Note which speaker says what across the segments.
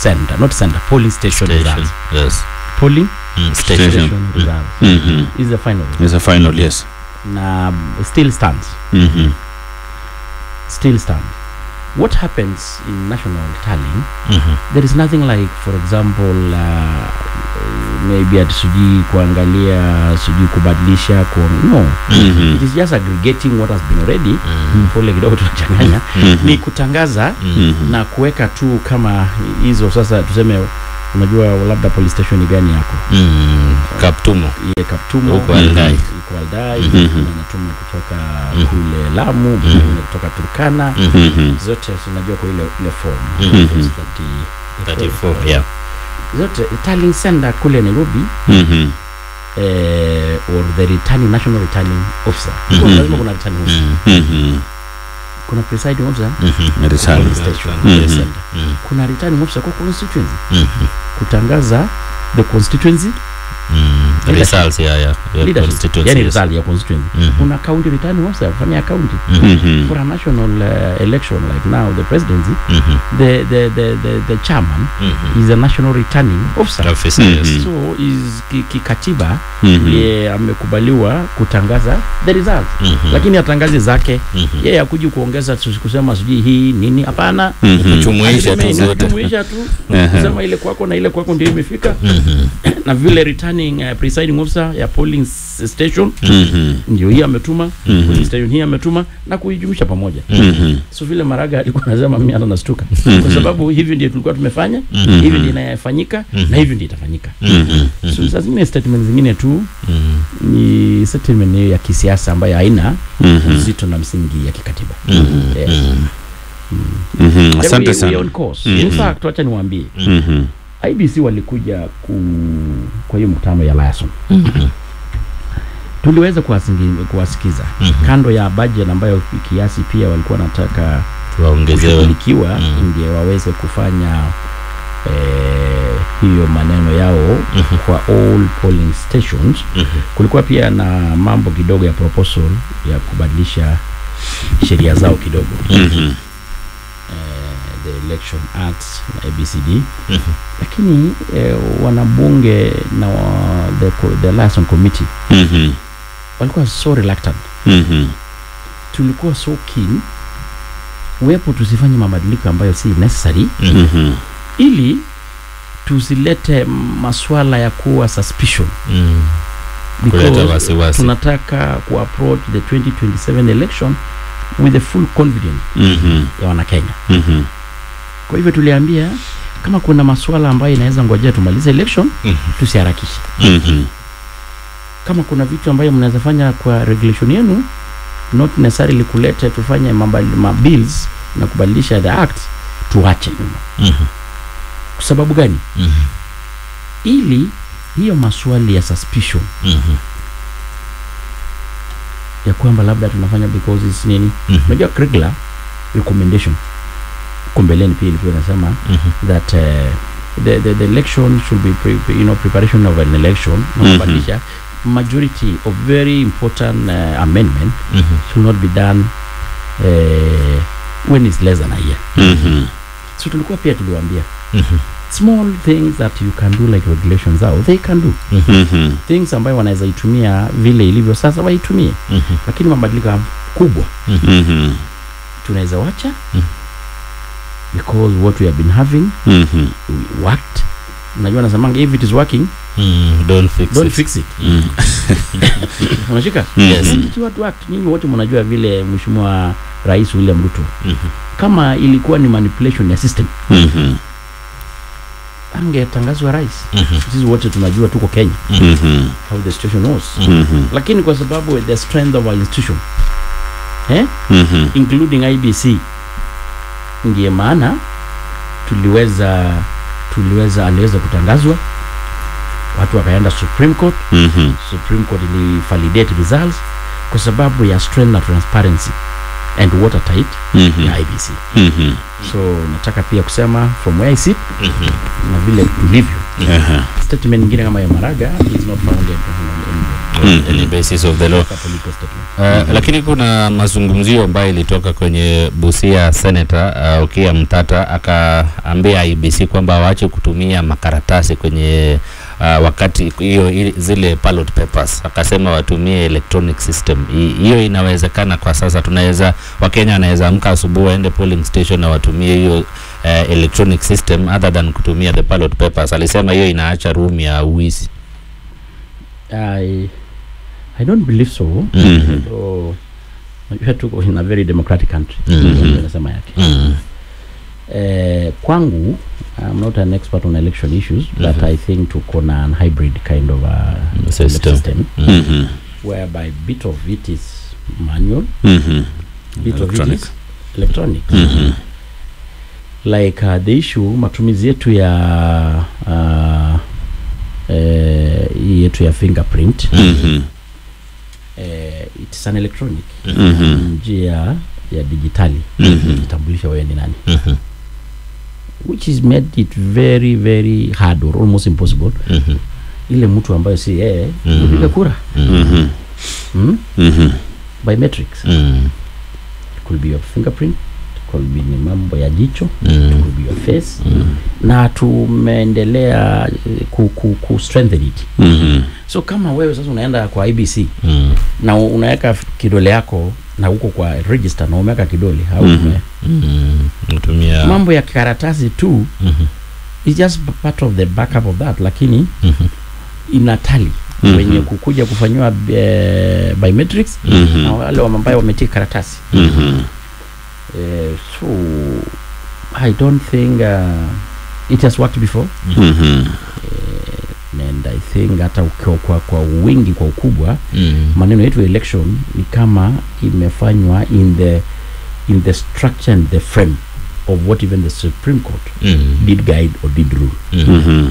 Speaker 1: center not center polling station,
Speaker 2: Station.
Speaker 1: results
Speaker 2: Yes.
Speaker 1: polling
Speaker 2: Mm,
Speaker 3: Station.
Speaker 2: station.
Speaker 1: station results
Speaker 3: Mhm.
Speaker 1: is the final
Speaker 3: It's a final, yes.
Speaker 1: na still stands
Speaker 3: Mhm.
Speaker 1: still stands what happens in national tallying
Speaker 2: Mhm.
Speaker 1: there is nothing like for example uh, maybe ati sijui kuangalia sijui kubadilisha ku no
Speaker 3: Mhm.
Speaker 1: it is just aggregating what has been already
Speaker 2: Mm.
Speaker 1: pole kidogo tunachanganya
Speaker 3: Mhm.
Speaker 1: ni kutangaza
Speaker 3: Mhm.
Speaker 1: na kuweka tu kama hizo sasa tuseme unajua labda police station gani yako
Speaker 2: Mm. Kaptumo.
Speaker 1: iye kaptumo
Speaker 2: Huko Aldai.
Speaker 1: iko aldai
Speaker 3: Mhm.
Speaker 1: mwingine anatuma kutoka
Speaker 2: Mhm.
Speaker 1: kule lamu mwingine kutoka turkana
Speaker 2: Mhm.
Speaker 3: Mhm.
Speaker 1: zote unajua kwa ile ile form
Speaker 2: Mhm.
Speaker 1: Form 30
Speaker 2: 34. Yeah.
Speaker 1: zote tallying center kule nairobi
Speaker 3: Mhm.
Speaker 1: eh, or the returning national returning officer
Speaker 2: Mhm.
Speaker 1: lazima kuna returning officer
Speaker 2: Mm.
Speaker 3: Mhm.
Speaker 1: kuna presiding officer
Speaker 2: Mhm.
Speaker 3: Returning.
Speaker 1: police station
Speaker 2: Mhm.
Speaker 1: police center
Speaker 2: Mm.
Speaker 1: kuna returning officer kwa constituency
Speaker 2: Mhm.
Speaker 1: kutangaza the constituency
Speaker 2: Mm.
Speaker 1: Leadership.
Speaker 2: Results, yeah, yeah. Your
Speaker 1: leadership
Speaker 2: constituency,
Speaker 1: yani
Speaker 2: yes.
Speaker 1: result ya constituency
Speaker 2: Mhm.
Speaker 1: kuna county returning officer kufanya county
Speaker 2: Mhm.
Speaker 3: Mhm.
Speaker 1: for a national uh, election like now the presidency
Speaker 2: Mhm.
Speaker 1: the the the the, the chairman
Speaker 2: Mhm.
Speaker 1: is a national returning officer
Speaker 2: Officer, yes.
Speaker 3: Mhm.
Speaker 1: so is ki- kikatiba
Speaker 3: Mhm.
Speaker 1: ye amekubaliwa kutangaza the result
Speaker 2: Mhm.
Speaker 1: lakini atangazi zake
Speaker 2: Mhm.
Speaker 1: yeye akuji kuongeza tu- kusema sijui hii nini hapana
Speaker 3: Mhm.
Speaker 2: Kujumuisha tu
Speaker 1: Alisema
Speaker 2: zote.
Speaker 1: inajumuisha tu
Speaker 3: Aha.
Speaker 1: kusema ile kwako na ile kwako ndio imefika
Speaker 2: Mhm.
Speaker 1: na vile returning uh, presiding officer ya polling s- station
Speaker 3: Mhm.
Speaker 1: ndio hii ametuma
Speaker 3: Mhm.
Speaker 1: polling station hii ametuma na kuijumuisha pamoja
Speaker 3: Mhm.
Speaker 1: so vile maraga alikuwa anasema mimi hata nastuka kwa sababu hivi ndio tulikuwa tumefanya
Speaker 2: Mhm.
Speaker 1: hivi ndio inayofanyika na hivi ndio itafanyika
Speaker 2: Mhm.
Speaker 1: so saa zingine statement zingine tu
Speaker 2: Mhm.
Speaker 1: ni statement hiyo ya kisiasa ambayo haina
Speaker 3: Mhm.
Speaker 1: uzito na msingi ya kikatiba
Speaker 2: Mhm.
Speaker 1: Yes.
Speaker 3: Mhm.
Speaker 1: Then
Speaker 3: Asante
Speaker 1: we- we
Speaker 3: sana.
Speaker 1: on course.
Speaker 3: Mhm.
Speaker 1: In fact, wacha niwaambie
Speaker 3: Mhm.
Speaker 1: IBC walikuja ku, kwa hiyo mkutano ya Liason
Speaker 2: Mhm.
Speaker 1: tuliweza kuwasingi- kuwasikiza
Speaker 2: Mhm.
Speaker 1: kando ya budget ambayo kiasi pia walikuwa wanataka
Speaker 2: Tuwaongezewe.
Speaker 1: kushughulikiwa
Speaker 2: Mhm.
Speaker 1: ndio waweze kufanya eh, hiyo maneno yao
Speaker 2: Mhm.
Speaker 1: kwa all polling stations
Speaker 2: Mhm.
Speaker 1: kulikuwa pia na mambo kidogo ya proposal ya kubadilisha sheria zao kidogo
Speaker 3: Mhm.
Speaker 1: eh, the election act na abcd
Speaker 2: Mhm.
Speaker 1: lakini eh, wanabunge na wa, the, co- the liaison committee
Speaker 3: Mhm.
Speaker 1: walikuwa so reluctant
Speaker 3: Mhm.
Speaker 1: tulikuwa so keen wepo tusifanye mabadiliko ambayo si necessary
Speaker 2: Mhm.
Speaker 3: Mhm.
Speaker 1: ili tusilete maswala ya kuwa suspicion
Speaker 2: Mhm. Kuleta
Speaker 1: because
Speaker 2: wasiwasi.
Speaker 1: tunataka kuapproach the 2027 election with the full confidence
Speaker 3: Mhm.
Speaker 1: ya wanakenya
Speaker 3: Mhm.
Speaker 1: kwa hivyo tuliambia kama kuna maswala ambayo inaweza ngojea tumalize election
Speaker 2: Mhm.
Speaker 1: tusiharakishe
Speaker 3: Mhm.
Speaker 1: kama kuna vitu ambayo mnaweza fanya kwa regulation yenu not necessarily kulete tufanye mabali- ma bills na kubadilisha the act tuache nyuma
Speaker 2: Mhm.
Speaker 1: kwa sababu gani
Speaker 2: Mhm.
Speaker 1: ili hiyo maswali ya suspicion
Speaker 2: Mhm.
Speaker 1: ya kwamba labda tunafanya because it's nini
Speaker 2: Mhm.
Speaker 1: unajua regular recommendation huko mbeleni pia ilikuwa inasema
Speaker 2: Mhm.
Speaker 1: that uh, the, the, the election should be pre, pre- you know preparation of an election na
Speaker 3: Mhm.
Speaker 1: kubadilisha majority of very important uh, amendment
Speaker 2: Mhm.
Speaker 1: should not be done uh, when it's less than a year
Speaker 3: Mhm.
Speaker 1: so tulikuwa pia tuliwaambia
Speaker 2: Mhm.
Speaker 1: small things that you can do like regulations out they can do
Speaker 3: Mhm.
Speaker 1: things ambayo wanaweza itumia vile ilivyo sasa waitumie
Speaker 2: Mhm.
Speaker 1: lakini mabadiliko kubwa
Speaker 3: Mhm.
Speaker 1: tunaweza wacha
Speaker 2: Mhm.
Speaker 1: because what we have been having
Speaker 3: Mhm.
Speaker 1: we worked unajua nasemanga if it is working
Speaker 2: Mhm. Don't fix
Speaker 1: don't
Speaker 2: it.
Speaker 1: fix it
Speaker 3: Mhm.
Speaker 1: unashika
Speaker 3: Yes.
Speaker 1: And it what worked nyinyi wote mnajua vile mheshimiwa rais William Ruto
Speaker 2: Mhm.
Speaker 1: kama ilikuwa ni manipulation ya system
Speaker 3: Mhm.
Speaker 1: angetangazwa rais
Speaker 2: Mhm.
Speaker 1: sisi wote tunajua tuko Kenya
Speaker 3: Mhm.
Speaker 1: how the situation was
Speaker 3: Mhm.
Speaker 1: lakini kwa sababu the strength of our institution eh?
Speaker 3: Mhm.
Speaker 1: including IBC ndiye maana tuliweza tuliweza aliweza kutangazwa watu wakaenda Supreme Court
Speaker 3: Mhm.
Speaker 1: Supreme Court ilivalidate results kwa sababu ya strength na transparency and watertight
Speaker 3: Mhm.
Speaker 1: ya IBC
Speaker 3: Mhm.
Speaker 1: so nataka pia kusema from where I sit
Speaker 2: Mhm.
Speaker 1: na vile tulivyo
Speaker 3: Aha.
Speaker 1: statement nyingine kama ya Maraga is not founded on any
Speaker 2: On any basis of the law.
Speaker 1: political statement
Speaker 2: Uh, lakini kuna mazungumzio ambayo ilitoka kwenye Busia Senator uh, Okiya Mtata akaambia IBC kwamba waache kutumia makaratasi kwenye uh, wakati hiyo ili- zile ballot papers, akasema watumie electronic system. Hi- Hiyo inawezekana kwa sasa, tunaweza Wakenya wanaweza amka asubuhi waende polling station na watumie hiyo uh, electronic system other than kutumia the ballot papers. Alisema hiyo inaacha room ya uwizi.
Speaker 1: I, I don't believe so.
Speaker 2: Mhm.
Speaker 1: So, unajua tuko in a very democratic country.
Speaker 2: Mhm.
Speaker 1: Ndio nasema yake.
Speaker 2: Mm.
Speaker 1: Eh, kwangu I'm not an expert on election issues but
Speaker 2: Mhm.
Speaker 1: I think tuko na an hybrid kind of a
Speaker 2: System.
Speaker 1: system
Speaker 3: Mhm.
Speaker 1: whereby bit of it is manual,
Speaker 3: Mhm.
Speaker 1: bit of it
Speaker 3: Electronic.
Speaker 1: is electronic.
Speaker 3: Mhm.
Speaker 1: like uh, the issue matumizi yetu ya uh, eh, hii yetu ya fingerprint
Speaker 3: Mhm.
Speaker 1: eh, it's an electronic
Speaker 3: Mhm.
Speaker 1: njia ya dijitali
Speaker 3: Mhm.
Speaker 1: kujitambulisha wewe ni nani
Speaker 2: Mhm.
Speaker 1: which is made it very very hard or almost impossible
Speaker 2: Mhm.
Speaker 1: ile mtu ambayo si yeye
Speaker 2: Mhm.
Speaker 1: kupiga kura
Speaker 3: Mhm.
Speaker 1: hmm?
Speaker 3: Mhm.
Speaker 1: biometrics
Speaker 2: Mm.
Speaker 1: it could be your fingerprint it could be ni mambo ya jicho it
Speaker 2: Mm.
Speaker 1: could be your face
Speaker 2: Mm.
Speaker 1: na tumeendelea eh, ku, ku, ku strengthen it
Speaker 3: Mhm.
Speaker 1: so kama wewe sasa unaenda kwa IBC
Speaker 2: Mm.
Speaker 1: na u- unaweka kidole yako na huko kwa register na umeweka kidole au
Speaker 3: Mhm.
Speaker 1: ume-
Speaker 2: Mm. Natumia
Speaker 1: mambo ya karatasi tu
Speaker 2: Mhm.
Speaker 1: is just part of the backup of that lakini
Speaker 2: Mhm.
Speaker 1: inatali
Speaker 3: Mhm.
Speaker 1: wenye kukuja kufanyiwa eh, biometrics
Speaker 3: Mhm.
Speaker 1: na wale ambao wametia karatasi
Speaker 3: Mhm.
Speaker 1: eh, so I don't think uh, it has worked before
Speaker 3: Mhm.
Speaker 1: and I think hata ukiwa kwa, kwa wingi kwa ukubwa
Speaker 2: Mm.
Speaker 1: maneno yetu ya election ni kama imefanywa in the in the structure and the frame of what even the Supreme Court
Speaker 2: Mm.
Speaker 1: did guide or did rule.
Speaker 2: Mm.
Speaker 3: Mhm.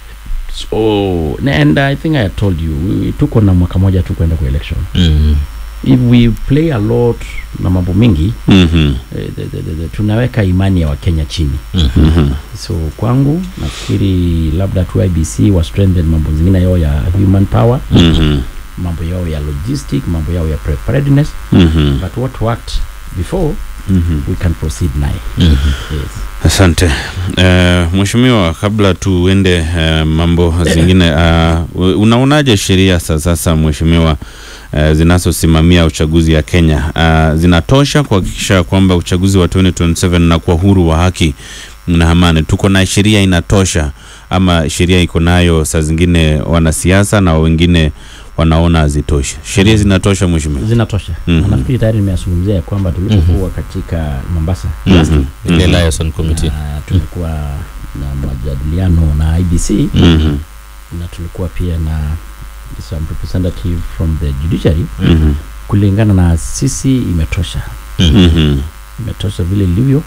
Speaker 1: So and I think I had told you we, tuko na mwaka moja tu kwenda kwa election.
Speaker 2: Mm.
Speaker 1: If we play a lot na mambo mingi
Speaker 3: Mhm.
Speaker 1: eh, the, the, the, the, tunaweka imani ya Wakenya chini.
Speaker 2: Mhm.
Speaker 3: Mhm.
Speaker 1: So kwangu nafikiri labda tu IBC wa strengthen mambo zingine yao ya human power,
Speaker 3: Mhm.
Speaker 1: mambo yao ya logistic, mambo yao ya preparedness,
Speaker 3: Mhm.
Speaker 1: but what worked before
Speaker 3: Mhm.
Speaker 1: we can proceed naye.
Speaker 2: Mhm.
Speaker 1: Yes.
Speaker 3: Asante uh, mheshimiwa, kabla tuende uh, mambo zingine uh, unaonaje sheria za sasa mheshimiwa, uh, zinazosimamia uchaguzi ya Kenya uh, zinatosha kuhakikisha kwamba uchaguzi wa 2027 na kwa huru wa haki na amani? Tuko na sheria inatosha ama sheria iko nayo saa zingine wanasiasa na wengine wanaona hazitoshi? Sheria zinatosha mheshimiwa?
Speaker 1: zinatosha
Speaker 3: Mhm.
Speaker 1: na nafikiri tayari nimeyazungumzia ya kwamba tulipokuwa katika Mombasa
Speaker 3: Mhm.
Speaker 2: Ile
Speaker 3: Mhm.
Speaker 2: liaison committee.
Speaker 1: na tumekuwa na majadiliano na IBC
Speaker 3: Mhm.
Speaker 1: na tulikuwa pia na some representative from the judiciary
Speaker 3: Mhm.
Speaker 1: kulingana na sisi imetosha
Speaker 2: Mhm.
Speaker 3: Mhm.
Speaker 1: imetosha vile ilivyo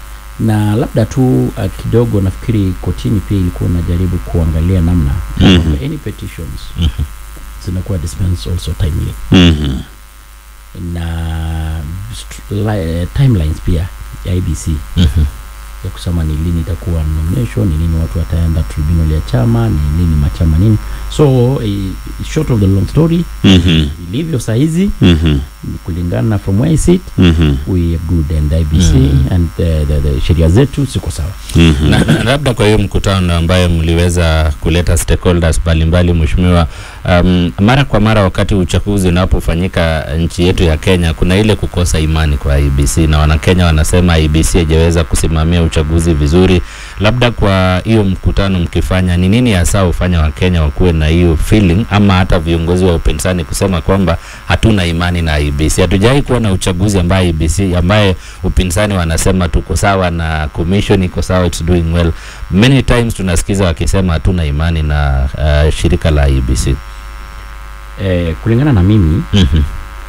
Speaker 1: na labda tu uh, kidogo nafikiri kotini pia ilikuwa unajaribu kuangalia namna
Speaker 3: Mhm.
Speaker 1: kwamba any petitions
Speaker 2: Mhm.
Speaker 1: zinakuwa dispense also timely
Speaker 3: Mhm.
Speaker 1: na st- li- eh, timelines pia ya IBC
Speaker 2: Mhm.
Speaker 1: ya kusema ni lini itakuwa nomination, ni lini watu wataenda tribunal ya chama, ni lini machama nini. So eh, short of the long story,
Speaker 3: Mhm.
Speaker 1: ilivyo saa hizi
Speaker 3: Mhm.
Speaker 1: kulingana from where I sit,
Speaker 3: Mhm.
Speaker 1: we are good and IBC
Speaker 2: Mhm.
Speaker 1: and the, the, the sheria zetu ziko sawa.
Speaker 3: Mhm.
Speaker 2: na, na labda kwa hiyo mkutano ambayo mliweza kuleta stakeholders mbalimbali mheshimiwa, um, mara kwa mara wakati uchaguzi unapofanyika nchi yetu ya Kenya, kuna ile kukosa imani kwa IBC na Wanakenya wanasema IBC haijaweza kusimamia uchaguzi vizuri. Labda kwa hiyo mkutano mkifanya, ni nini hasa hufanya Wakenya wakuwe na hiyo feeling, ama hata viongozi wa upinzani kusema kwamba hatuna imani na IBC? Hatujawahi kuwa na uchaguzi ambaye IBC ambaye upinzani wanasema tuko sawa na commission iko sawa, it's doing well. Many times tunasikiza wakisema hatuna imani na uh, shirika la IBC.
Speaker 1: Eh, kulingana na mimi
Speaker 2: Mhm.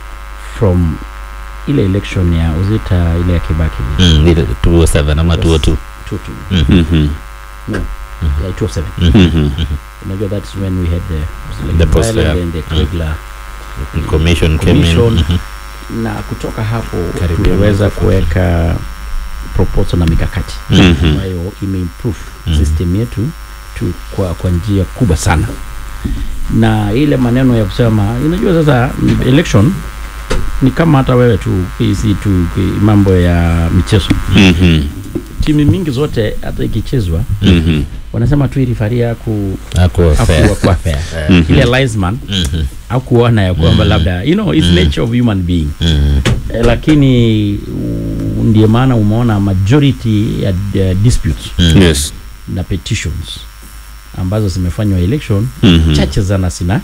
Speaker 1: from ile election ya uzita ile ya Kibaki
Speaker 2: Mm, ile 207 ama 202.
Speaker 1: two two
Speaker 2: Mhm.
Speaker 3: Mhm.
Speaker 1: yeah, 207
Speaker 2: Mhm.
Speaker 3: Mhm.
Speaker 1: unajua that's when we had the
Speaker 2: The post,
Speaker 1: Ireland
Speaker 2: yeah.
Speaker 1: and the Kriegler
Speaker 2: Commission came in.
Speaker 1: Commission.
Speaker 2: Mhm.
Speaker 1: na kutoka hapo
Speaker 2: Karibia
Speaker 1: tuliweza
Speaker 2: mwaka
Speaker 1: kuweka proposal na mikakati
Speaker 3: Mhm.
Speaker 1: ambayo imeimprove
Speaker 2: Mhm.
Speaker 1: system yetu tu kwa, kwa njia kubwa sana na ile maneno ya kusema unajua sasa mm, election ni kama hata wewe tu si tu ki- mambo ya michezo
Speaker 3: Mhm.
Speaker 1: timu mingi zote hata ikichezwa
Speaker 3: Mhm.
Speaker 1: wanasema tu irifaria ku
Speaker 2: Hakuwa fair.
Speaker 1: akuwa fair
Speaker 2: Eh.
Speaker 1: ile linesman
Speaker 2: Mhm.
Speaker 1: au kuona ya kwamba labda you know it's nature of human being
Speaker 2: Mhm.
Speaker 1: eh, lakini u- ndiyo maana umeona majority ya uh, disputes
Speaker 2: Mhm.
Speaker 3: Yes.
Speaker 1: na petitions ambazo zimefanywa election
Speaker 3: Mhm.
Speaker 1: chache sana sina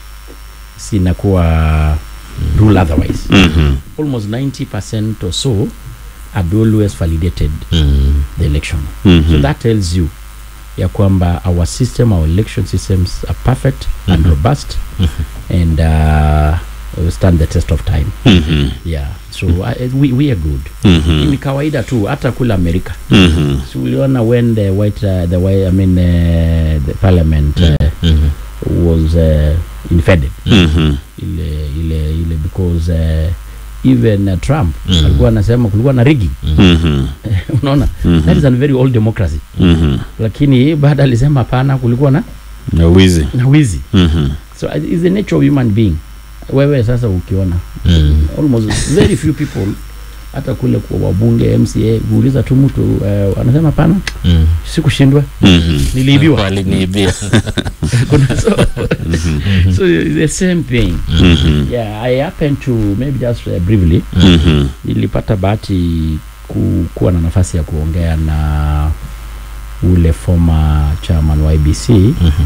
Speaker 1: sinakuwa rule otherwise
Speaker 3: Mhm.
Speaker 1: almost 90% or so had always validated
Speaker 2: Mhm.
Speaker 1: the election
Speaker 3: Mhm.
Speaker 1: so that tells you ya kwamba our system our election systems are perfect and
Speaker 2: Mhm.
Speaker 1: robust and uh, will stand the test of time
Speaker 3: Mhm.
Speaker 1: yeah so uh, we, we are good
Speaker 3: Mhm.
Speaker 1: ni kawaida tu hata kule amerika
Speaker 3: Mhm.
Speaker 1: so uliona when the white uh, the white, i mean uh, the parliament uh,
Speaker 2: Mhm.
Speaker 1: was uh, invaded
Speaker 3: Mhm.
Speaker 1: ile ile ile because uh, even uh, trump
Speaker 2: Mhm.
Speaker 1: alikuwa anasema kulikuwa na rigging
Speaker 3: Mhm.
Speaker 1: unaona
Speaker 3: Mhm.
Speaker 1: that is a very old democracy
Speaker 3: Mhm.
Speaker 1: lakini baada alisema hapana kulikuwa na
Speaker 3: Na wizi.
Speaker 1: na wizi
Speaker 3: Mhm.
Speaker 1: so uh, it's the nature of human being wewe sasa ukiona
Speaker 2: Mhm.
Speaker 1: almost very few people hata kule kwa wabunge mca kuuliza tu mtu uh, anasema hapana
Speaker 2: Mhm.
Speaker 1: sikushindwa
Speaker 3: Mhm.
Speaker 1: niliibiwa
Speaker 2: Waliniibia.
Speaker 1: Kuna so,
Speaker 3: Mhm.
Speaker 1: so it's the same thing
Speaker 3: Mhm.
Speaker 1: yeah i happen to maybe just uh, briefly
Speaker 3: Mhm.
Speaker 1: nilipata bahati ku, kuwa na nafasi ya kuongea na ule former chairman wa IBC
Speaker 2: Mhm.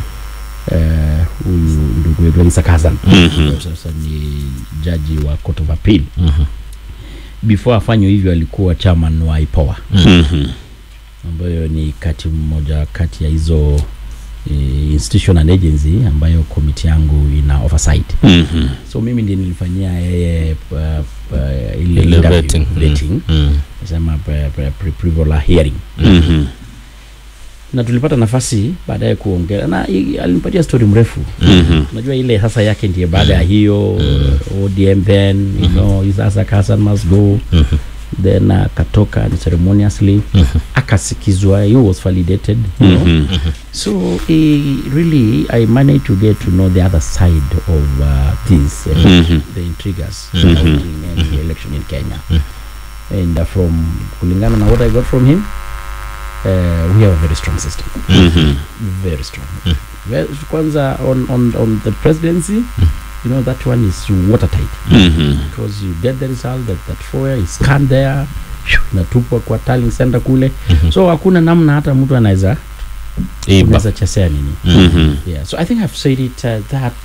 Speaker 1: eh, huyu ndugu wetu Elisa Kazan
Speaker 3: Mhm.
Speaker 1: sasa ni jaji wa Court of Appeal
Speaker 2: Mhm.
Speaker 1: before afanywe hivyo alikuwa chairman wa IPOA
Speaker 3: Mhm.
Speaker 1: ambayo ni kati mmoja kati ya hizo eh, institution and agency ambayo komiti yangu ina oversight
Speaker 3: Mhm.
Speaker 1: so mimi ndiye nilifanyia yeye uh, uh, ile
Speaker 2: Ile
Speaker 1: interview,
Speaker 2: vetting.
Speaker 1: vetting
Speaker 2: Mhm.
Speaker 1: nasema pre- pre- pre- pre-vola hearing
Speaker 3: Mhm.
Speaker 1: na tulipata nafasi baadaye kuongea na i- alinipatia story mrefu
Speaker 3: Mhm.
Speaker 1: unajua ile sasa yake ndiye baada ya hiyo uh, ODM then you know sasa Hassan must go
Speaker 2: Mhm.
Speaker 1: then akatoka uh, ceremoniously
Speaker 2: Mhm.
Speaker 1: akasikizwa he was validated you know
Speaker 3: Mhm.
Speaker 1: so uh, really I managed to get to know the other side of uh, this uh,
Speaker 3: Mhm.
Speaker 1: the intriguers
Speaker 2: Mhm.
Speaker 1: surrounding uh, the election in Kenya and uh, from kulingana na what I got from him uh, we have a very strong system
Speaker 3: Mhm.
Speaker 1: very strong
Speaker 2: Mm.
Speaker 1: well, kwanza on, on, on the presidency you know that one is watertight
Speaker 3: Mhm.
Speaker 1: because you get the result that, that four is scanned there phew, inatupwa kwa tallying center kule
Speaker 2: Mhm.
Speaker 1: so hakuna namna hata mtu anaweza
Speaker 2: Iba.
Speaker 1: unaweza chesea nini
Speaker 3: Mhm.
Speaker 1: yeah so i think i've said it uh, that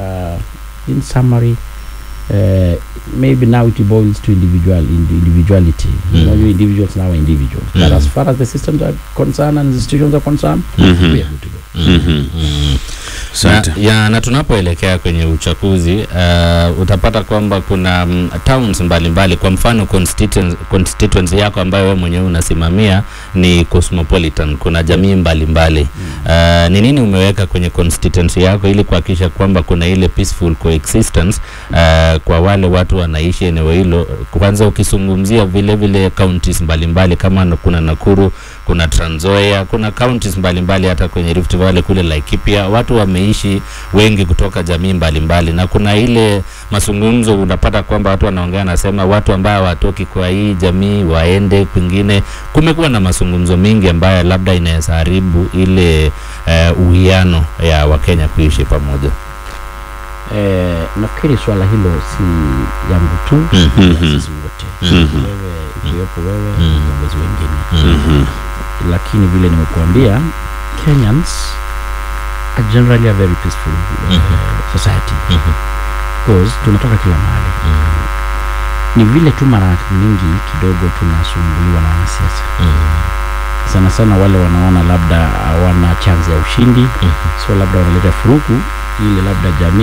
Speaker 1: uh, in summary uh, maybe now it boils to individual indi- individuality you know
Speaker 2: Mm.
Speaker 1: you individuals now are individuals but
Speaker 2: Mm.
Speaker 1: as far as the systems are concerned and the institutions are concerned
Speaker 3: Mhm.
Speaker 1: we are good to go
Speaker 3: Mhm.
Speaker 2: Mhm.
Speaker 3: Asante.
Speaker 2: Na, ya, na tunapoelekea kwenye uchaguzi uh, utapata kwamba kuna um, towns mbalimbali kwa mfano constituency, constituency yako ambayo wewe mwenyewe unasimamia ni cosmopolitan kuna jamii mbalimbali uh, ni nini umeweka kwenye constituency yako ili kuhakikisha kwamba kuna ile peaceful coexistence uh, kwa wale watu wanaishi eneo hilo kwanza ukizungumzia vile vile counties mbalimbali kama na- kuna Nakuru kuna Trans Nzoia kuna counties mbalimbali hata kwenye Rift Valley kule Laikipia watu wameishi wengi kutoka jamii mbalimbali na kuna ile mazungumzo unapata kwamba watu wanaongea nasema watu ambao hawatoki kwa hii jamii waende kwingine kumekuwa na mazungumzo mengi ambayo labda inaweza haribu ile eh, uwiano ya Wakenya kuishi pamoja
Speaker 1: Eh, nafikiri swala hilo si yangu tu
Speaker 2: Mhm.
Speaker 1: ya
Speaker 3: Mhm.
Speaker 1: sisi wote
Speaker 3: Mhm.
Speaker 1: wewe ikiwepo wewe
Speaker 2: Mhm.
Speaker 1: viongozi wengine
Speaker 3: Mhm.
Speaker 1: lakini vile nimekuambia kenyans are generally a very peaceful uh,
Speaker 2: Mhm.
Speaker 1: society
Speaker 2: Mhm.
Speaker 1: because tunatoka kila mahali ni vile tu mara nyingi kidogo tunasumbuliwa na wanasiasa sana sana wale wanaona labda hawana chance ya ushindi
Speaker 2: Mhm.
Speaker 1: so labda wanaleta furuku ili labda jamii